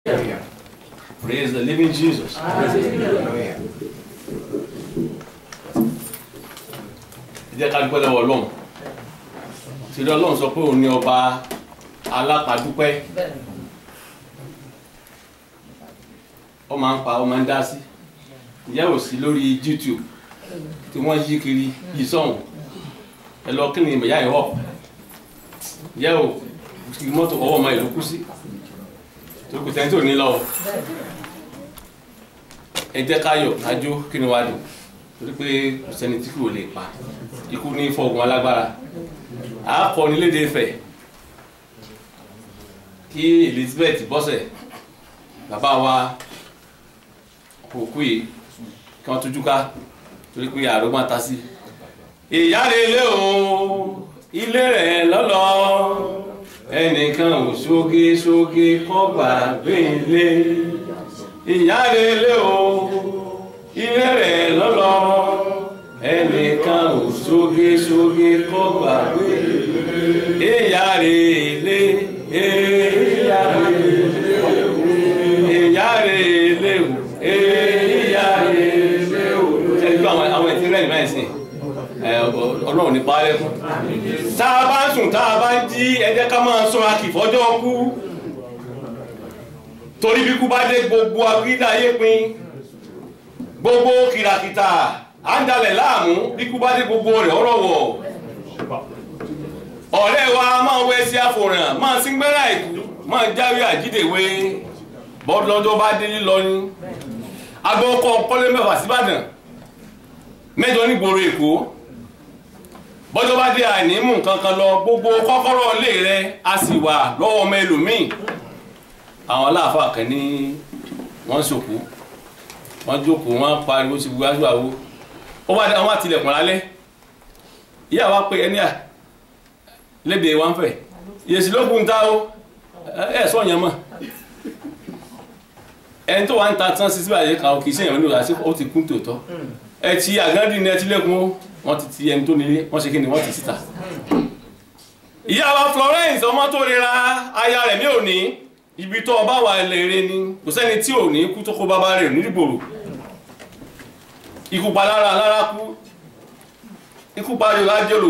Praise the living Jesus. Ẹ jẹ́ ká dúpẹ́ lọ́wọ́ Ọlọ́run. Ṣèlú Ọlọ́run sọ pé òun ni ọba alápàdúpẹ́. Ó máa ń pa ó máa ń dá sí. Ìyá ò sí lórí YouTube tí wọ́n yí kiri yí sọ̀hún. Ẹ lọ kí ni ìyá ẹ̀ wọ̀. Ìyá ò kí mọ́tò ọwọ́ ọmọ ìlú kú sí. Tó kù tẹ́ńtò ní lọ́wọ́ ẹ jẹ́ ká yọ̀ ká jó kí ni wàá dùn torí pé kò sẹ́ni tí kò lè pa ikú ní fọ́ọ̀gùn alágbára a kọ́ ní léde Ifẹ̀ kí Elizabeth bọ́sẹ̀ bàbá wa kò kú yìí kí wọ́n tójú ká torí pé àrò máa ta sí. ìyá rẹ̀ lé o ilé rẹ̀ lọ́lọ́ ẹnìkan ò ṣoge ṣoge kọ́ gbàgbé ilé ìyá relé o ilé rẹ̀ lọ́lọ́ ẹnìkan ò ṣoge ṣoge kọ́ gbàgbé ìyá relé ìyá relé o ìyá relé o ìyá relé o. ṣe gbọ́ àwọn àwọn ẹ̀sìn rẹ̀ nígbà ẹ̀sìn ọlọ́run ní parẹ́ fún. tá a bá ń sùn tá a bá ń jí ẹ jẹ́ ká máa sọ akìfọ́jọ́ kú torí bí kú bá dé gbogbo agídá ayé pin gbogbo kìràkìtà à ń dalẹ̀ láàmú bí kú bá dé gbogbo rẹ̀ ọ̀rọ̀wọ̀ ọ̀rẹ́ wa máa wẹ́ sí àfòràn máa sí gbẹ́rà ìkú máa jáwé àjídèwé bọ́dúnlọ́dọ́ bá dé lílọ ní agbọ́kọ̀ kọ́lé mẹ́fà síbàdàn mẹ́jọ nígboro èkó bọ́jọ́ bá dé àìnímù kankan lọ gbogbo kọ́kọ́rọ́ ilé rẹ̀ a sì wà lọ́wọ́ ọmọ ẹlòmíì àwọn aláàfáà kan ní wọ́n ṣòkú wọ́n jókòó wọ́n pariwo sí gbogbo aṣọ àwo ó wá àwọn àtìlẹ̀kùn lálẹ́ ìyá wa pé ẹni à lédè wa ń fẹ̀ yèsì ló kún ta o ẹ sọ yẹn mọ̀ ẹni tó wà ń ta tán sí síbàjẹ́ kan kì í sẹ́yìn lóra sí ó ti kún tòótọ́ ẹ ti àgándì ní ẹtí lẹ́kùn ó wọ́n ti ti ẹni tó nílé wọ́n ṣe kí ni wọ́n ti síta ìyá wa Florence ọmọ tó rira aya rẹ̀ mi ò ní ibi tó ọba wà lèrè ni kò sẹ́ni tí ò ní kú tó kó bàbá rẹ̀ nígboro ikú pa lára lára kú ikú pa yorùbá jòlò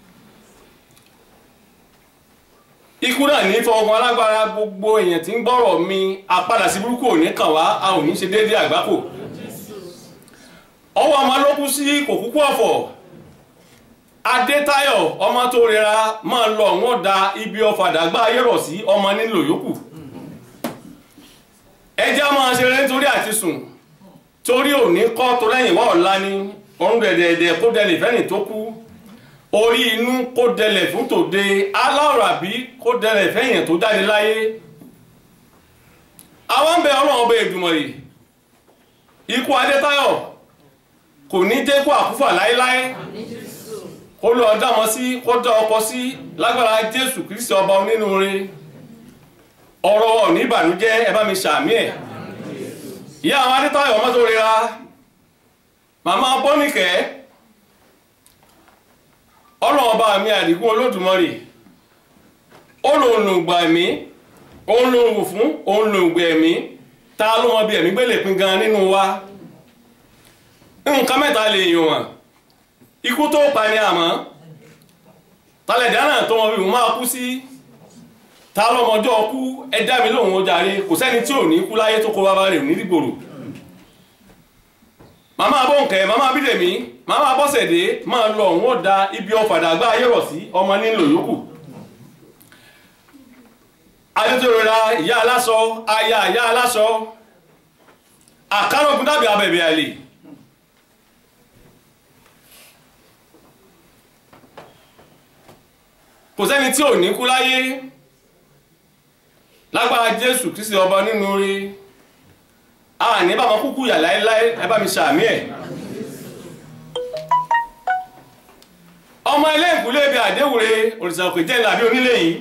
ikú náà ní fọwọ́kan alágbára gbogbo èèyàn tí ń gbọ́rọ̀ mi àpadà sí burúkú ò ní kàn wá a ò ní ṣe déédéé àgbákò ọwọ́ ọmọ ló kú sí kò kúkú ọ̀fọ̀ Adétáyọ̀ ọmọ tó rẹra máa lọ wọ́n da ibi ọ̀fàdàgbà ayérọ̀ sí ọmọ nílò yòókù ẹjẹ́ máa ṣe rẹ̀ nítorí àti sùn torí òní kọ́ tó lẹ́yìn wá ọ̀la ni ọ̀run dẹ̀dẹ̀dẹ̀ kó dẹlẹ̀ fẹ́ni tó kú orí inú kó dẹlẹ̀ fún tòde aláwọ̀ àbí kó dẹlẹ̀ fẹ́yìn tó jáde láyé àwọn ń bẹ ọlọ́run ọba Èdùmàrè ikú Adétáyọ̀ kò ní dé kó àkúfà láéláé kó lọ dámọ sí kó dá ọkọ sí lágbára Jésù Kristi ọba onínúure ọ̀rọ̀ ọ̀ ní ìbànújẹ́ ẹ bá mi ṣàmì ẹ̀ ìyá àwọn Adétáyọ̀ ọmọ tó rira màmá bọ́nìkẹ́ ọlọ́ọ̀bá mi àdìgún Olódùmarè olóòlùgbà ẹ̀mí olóòwò fún olóògbà ẹ̀mí ta ló mọ bí ẹ̀mí gbélé pin gan nínú wa nǹkan mẹ́ta lè yàn wọ́n ikú tó pa ni àmọ́ talẹ̀dá náà tó mọ bí mo máa kú sí ta lọ́mọjọ́ kú ẹ dá mi lóhùn ó jàre kò sẹ́ni tí ò ní kú láyé tó kó bàbá rẹ̀ ní dìgbòrò màmá bọ́ǹkẹ́ màmá bídèmí màmá bọ́sẹ̀dé máa lọ òun ó da ibi ọ̀fàdàgbà ayérọ̀ sí ọmọ nílò yòókù adétòrora ìyá aláṣọ aya ìyá aláṣọ àkàrọ̀gùn dàbí abẹ̀bẹ̀ àlè kò sẹ́ni tí ò ní kú láyé lágbára jésù kristi ọba nínú rí a ní bá wọn kúkú yà láéláé ẹ bá mi ṣàmì ẹ ọmọ ilé ìkúlé ibi àdéwùre òrìṣà òkè jẹ́ ìlàbí onílé yìí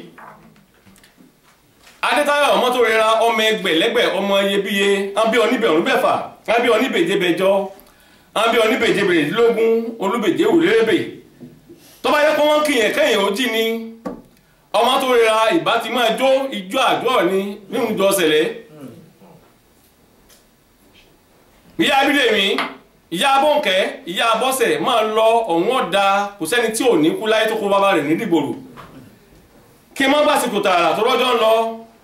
adétáyọ̀ ọmọ tó rẹra ọmọ ẹgbẹ̀lẹ́gbẹ̀ ọmọ iyebíye ábí oníbẹ̀rún bẹ́fà ábí oníbèje bẹjọ ábí oníbèje bèrèdínlógún olúbèje òrérébè tó bá yẹ kó wọ́n kìyàn kẹ́yìn ó jí ni ọmọ tó rẹra ìbá ti máa jó ijó àjọ ni nínú ìjọ ṣẹlẹ̀ ìyá abídèmí ìyá abọ́ǹkẹ́ ìyá abọ́sẹ̀ máa lọ ọ̀hún ọ̀dà kò sẹ́ni tí ò ní kú láyé tó kó bàbá rẹ̀ ní dìgbòrò kí n má bá sìkò tààrà tó rọ́jọ́ ń lọ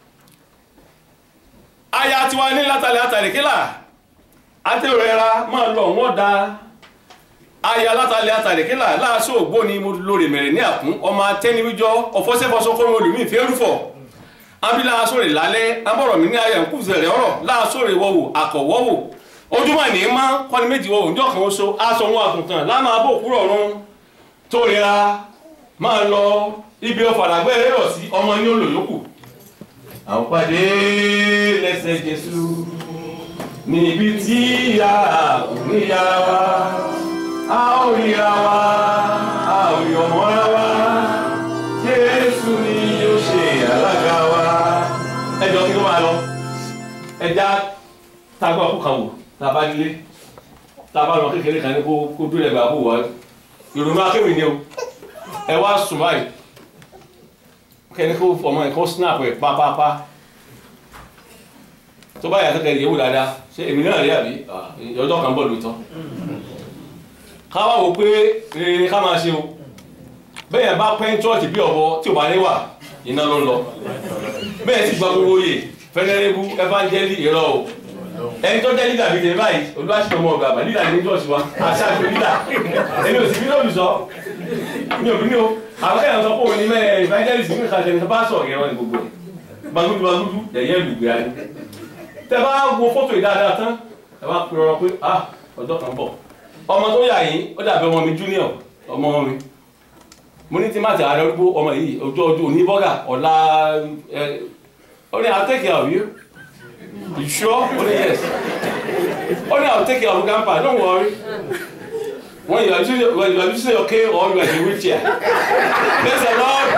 aya tiwa ní látàlẹ́ àtàlẹ́ kílà àtẹ̀rẹ̀ra máa lọ ọ̀hún ọ̀dà aya látàlẹ́ àtàlẹ́ kílà láàṣọ ògbóni mo lórí mẹ̀rẹ̀ ní àkún ọmọ atẹ́niwíjọ́ ọ̀fọ́sẹ́fọ́sọ́ kọ́ mi olùmí ìfẹ́ rúfọ̀ abila asore lálẹ́ abọ̀rọ̀ mi ní ayé nkúzẹ̀rẹ̀ ọ̀rọ̀ láàsọ̀rẹ̀ wọ̀wò àkọ̀wọ́wò ojúmọ̀ ní má kọ́ni méjì wọ̀wò njọ́ kan oṣù aṣọ wọn àgùntàn lánàá abó òkúrọ̀ ọ̀run tó rira máa lọ ibi ọ̀fàdàgbẹ́ rẹ̀ sí ọmọ ní olóyòkù. àwọn pàdé lẹ́sẹ̀ Jésù níbi tí ìyá níyà wa a ó ríra wa a ò yọ̀ mọ́ra wa Jésù ni yóò ṣe alága wa ẹjọ́ kí ló máa lọ ẹja tagbọ́ ọkọ̀ kan wò tàbá nílé tàbá lọ kékeré kan ní kó kó dúró ẹgbàá bò wá ìrònú akéwì ni o ẹ wá sùn báyìí kẹ́ni kó fọmọ ẹ̀ kó snap ẹ̀ pápápá tó bá yàtọ̀ kẹ́ni yẹ̀wò dáadáa ṣé èmi náà rí àbí ọjọ́ kan bọ̀ lóòótọ́ ká wá wò pé rere ni ká máa ṣe o bẹ́ẹ̀ bá pẹ́ chọ́ọ̀tì bí ọ̀bọ tí ò bá ní wà iná ló ń lọ bẹ́ẹ̀ sì gba gbogbo oyè fẹ́nẹ́rẹ́bù evangeli ìrọ̀ o ẹni tó jẹ́ lídà bíi tèmi báyìí olúwaṣẹ́ ọmọ ọ̀gá àbá lídà ní jọ́ọ̀sì wa àṣàjò lídà èmi ò sì bí lóbi sọ mi ò bí ní o àwọn kẹ́hìn sọ pé òun ní mẹ́ evangelist mi kà tẹ̀lé bá sọ̀ yẹn wọn ní gbogbo ẹ̀ bagudu bagudu yẹ̀yẹ́ lùgbé ayé tẹ bá wo fọ́tò yìí dáadáa tán ẹ bá pe ọ̀rọ̀ pé ah ọjọ́ kan bọ̀ ọmọ tó yà yín ó dàbí ọmọ mi junior ọmọ mi mo ní tí má ti ààrẹ orúkọ ọmọ yìí ọjọ́ ọjọ́ òní bọ́gà ọ̀la ẹ ó ní I'll take care of you you sure ó ní yes ó ní I'll take care of you grandpa don't worry when you are using when you are using your cane or you are in a wheelchair praise the Lord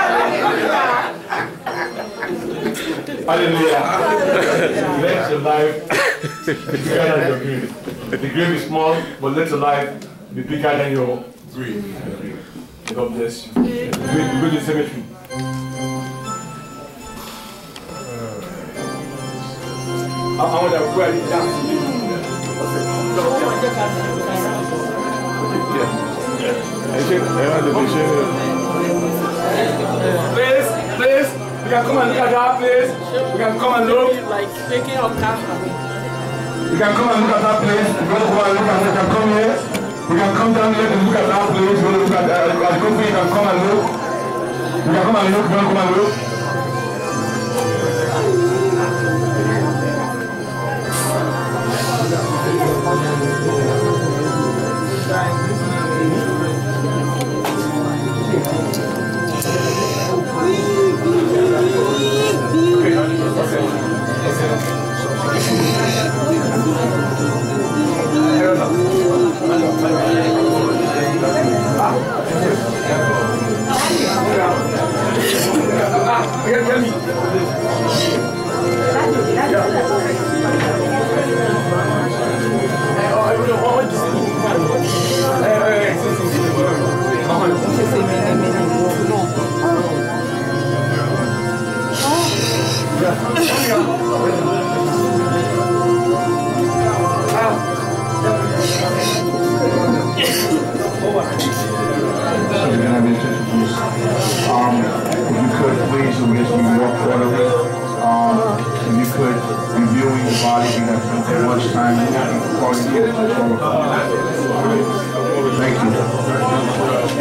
hallelujah let your life be bigger than your grave the grave is small but let your life be bigger than your grave. God bless you. Go, go to the cemetery. Àwọn ọ̀dà òkú ẹ̀rí dá sí i. Please, please, we can come and look at that, please. We can come and look. Like taking a car. You can come and look at that place. If you want to come and look at it, you can come here. We can come down here and look at that place. You want to look at uh, at the coffee, you can come and look. You can come and look. You want to come and look. So we're gonna be introduced. Um, if you could please, we just be more orderly. Um, if you could reviewing the body, we have spent that much time in that before you get it Thank you.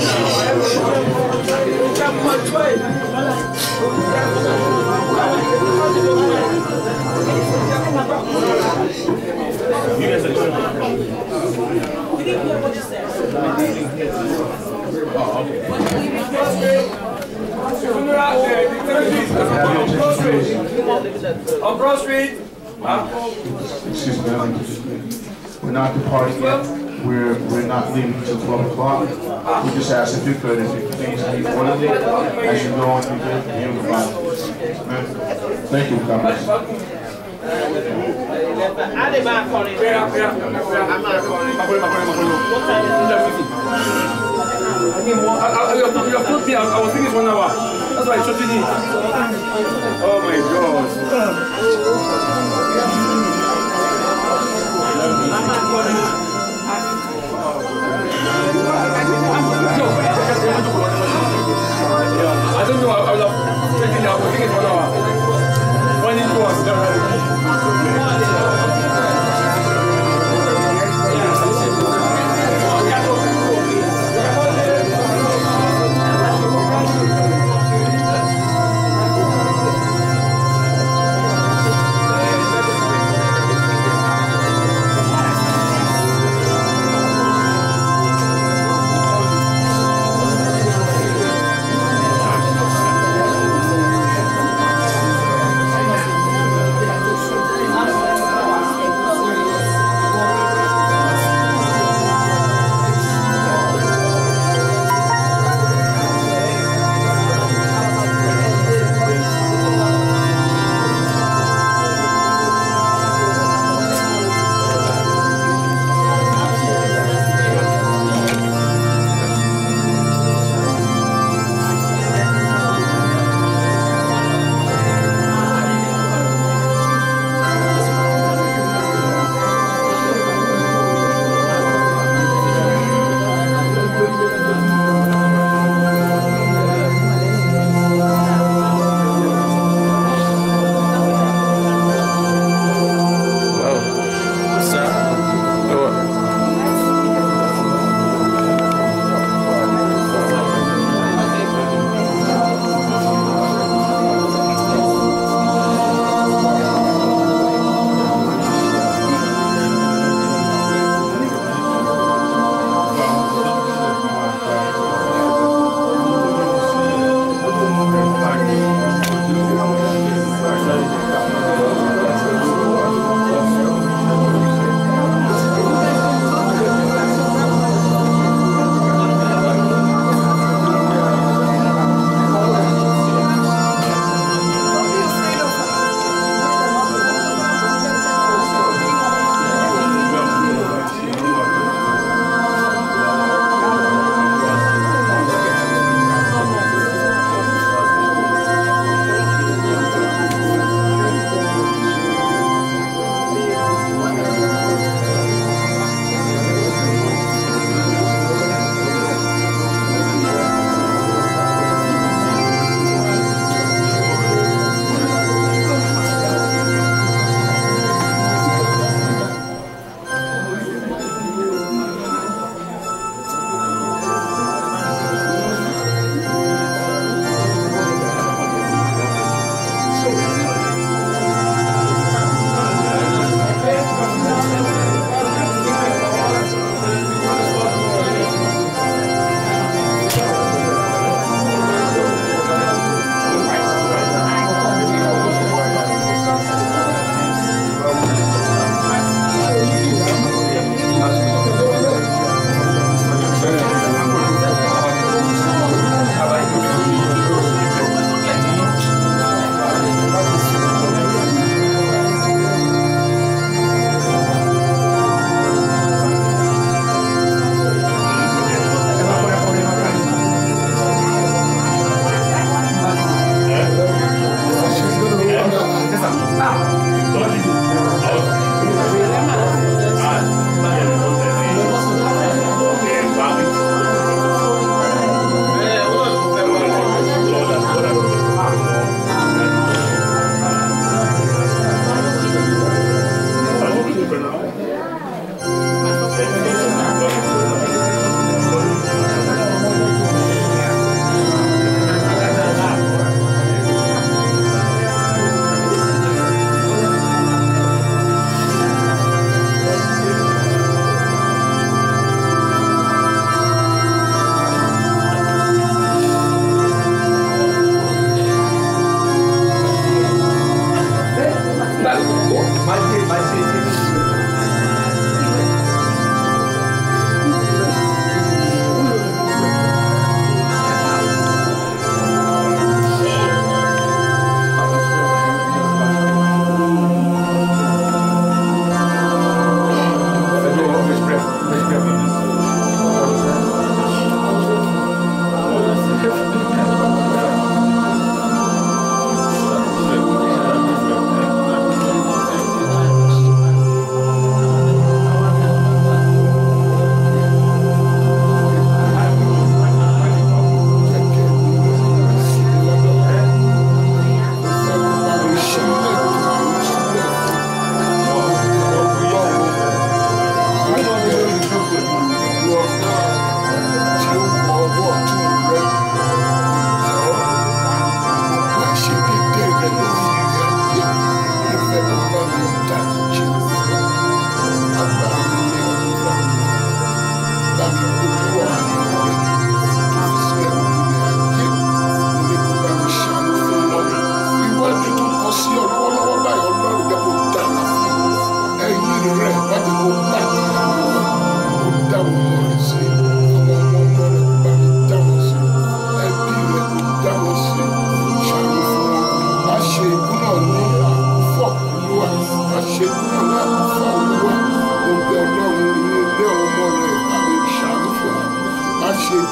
On Broad Street. Excuse me, ma'am. we're not departing yet. We're, we're not leaving until 12 o'clock. We just ask if you could, if you could please be orderly as you go on through the view of the Bible. Ma'am, Thank you, God bless. I did my calling. Where, where, where? I'm not calling. Makolo, makolo, makolo. What time is it? I think one- I, I, you have you have told me I, I was thinking it's one hour. That's why I shot it in. Oh my God.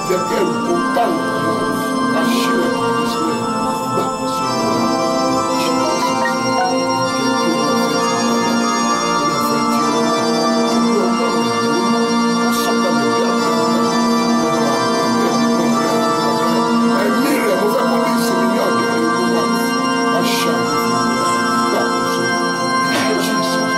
jẹ́ kí ẹ̀rù kó bá wọn ká ṣílẹ̀ kó sílẹ̀ gbà kó sí ẹ̀mí rẹ̀ mo fẹ́ kó ní ìsinmi ní ọ̀dọ̀ olúwa aṣa gbà kó sí Jesus.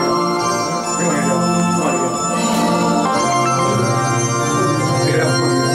Yeah.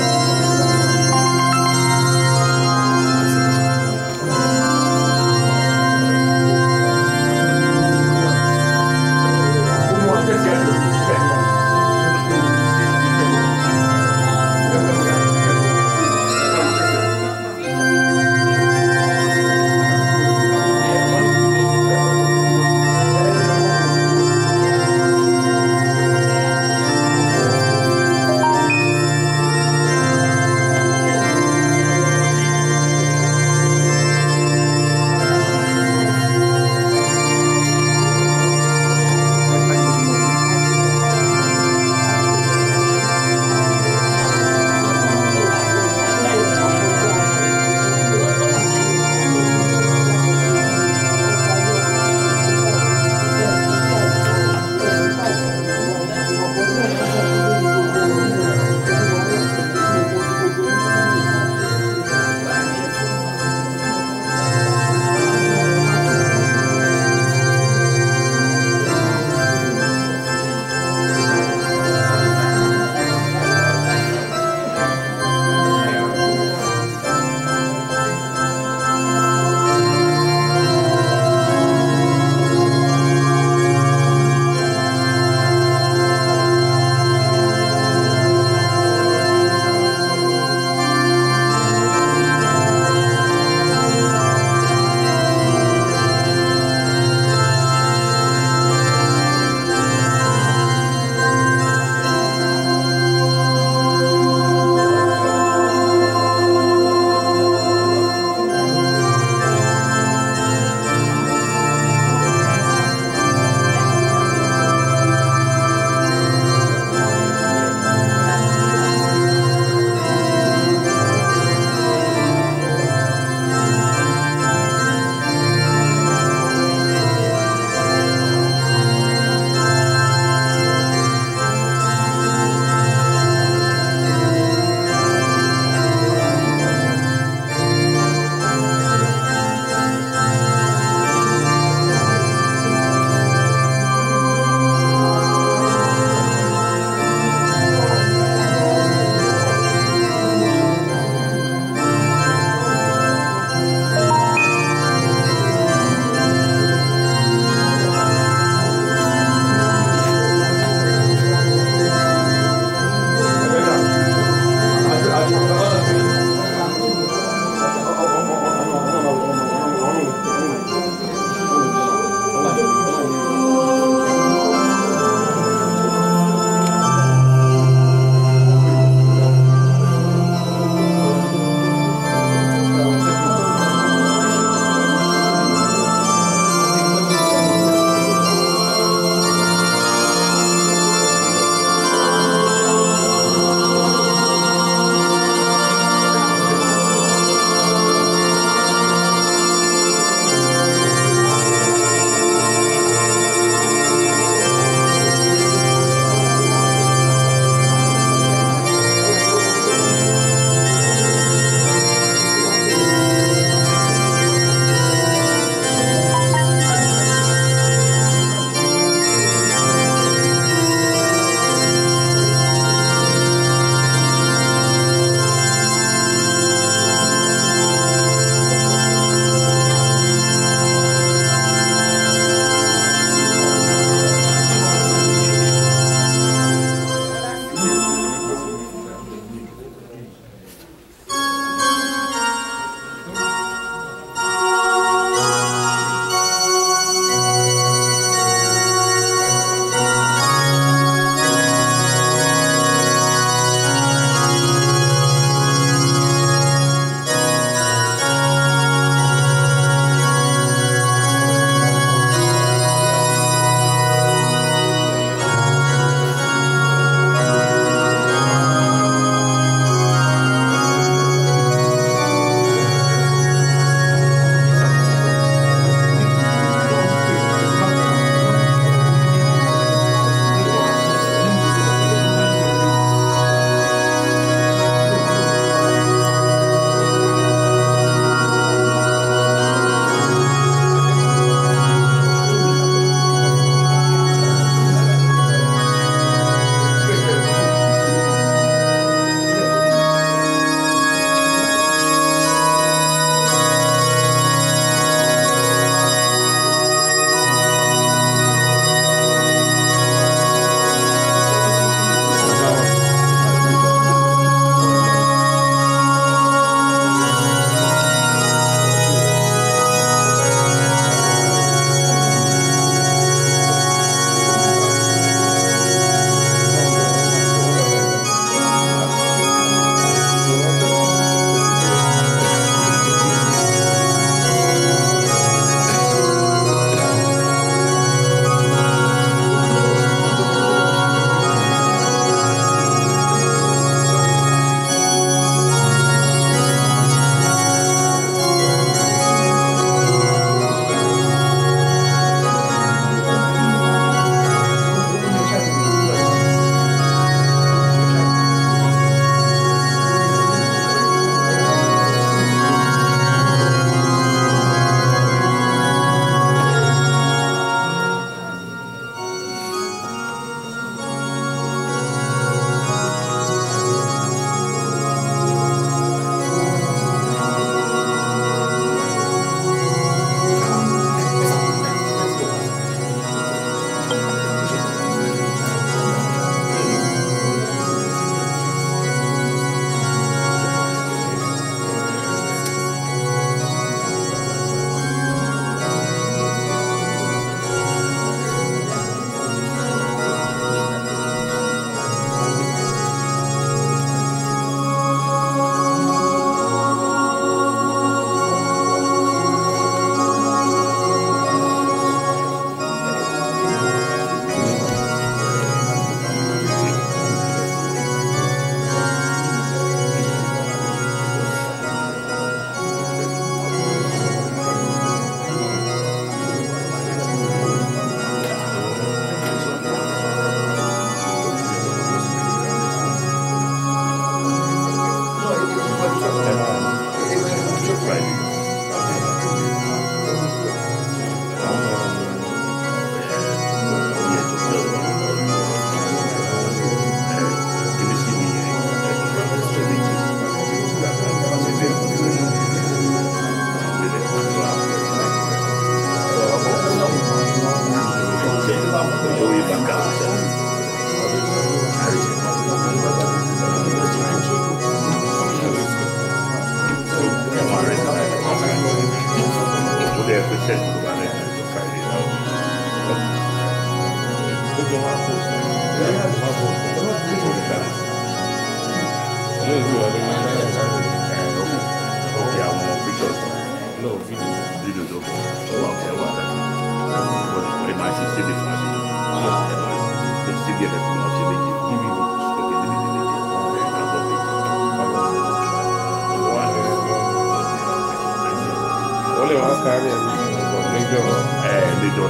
Olè wọn kárí ẹ̀ níjọ́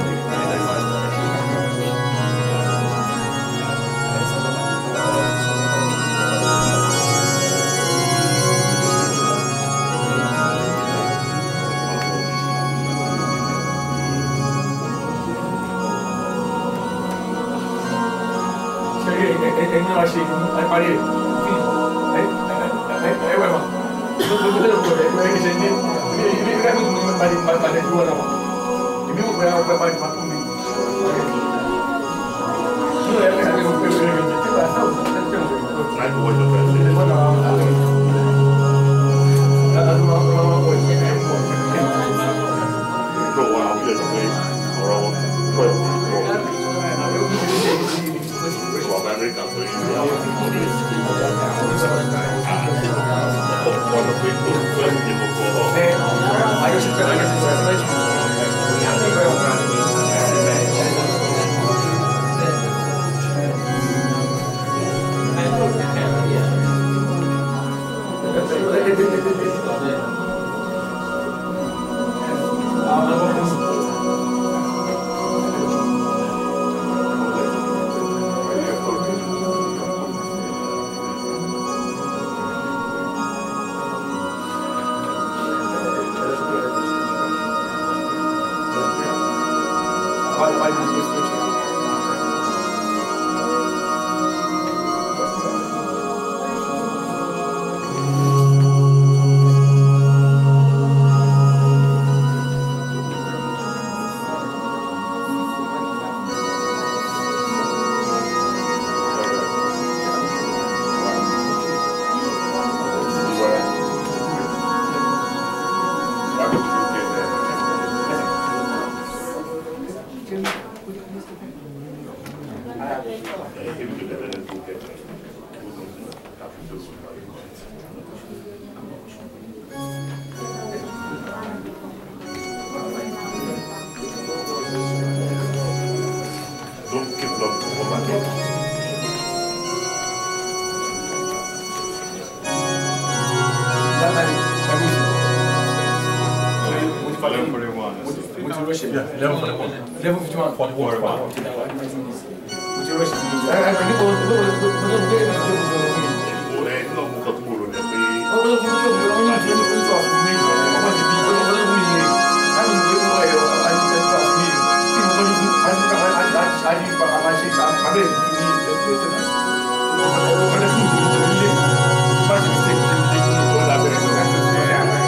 ẹni wá ṣe ẹ parí ẹ ẹ ẹ ẹ wẹ ma lóko tẹ lóko rẹ ẹ ẹ ṣe ní ibi ibi ká bí mo bá di bá bá dẹ dúró náà ma èmi ò gbéra ọgbẹ bá di ma fún mi nínú ẹ ẹ ẹ ò pé pé mi tí wàá sáwọ ẹ tẹ wọn ẹ wọn náà wà á lọ ẹ ẹ lọ wọn wọn wọ ẹ ẹ wọ ẹ àjọṣepọ̀ àjọṣepọ̀ ẹ Level 51. 44. Which you rush me. I I think go go go go go get it. Oh, go go go go only to the front of me. I want to be go go go me. I mean go go I I need to trust me. Think go go I I I I I I I I shake I I be me the the the. Go go go go go go. Much mistake. Go la bere.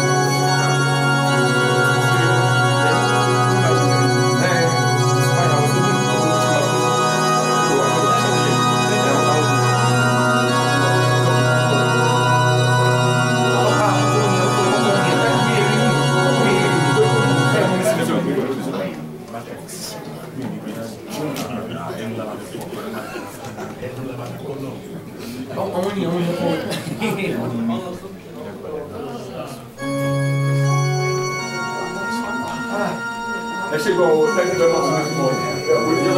Àwọn ènìyàn wọn yẹ kó. Ẹ ṣe gbọ́ o, thank you very much for this morning.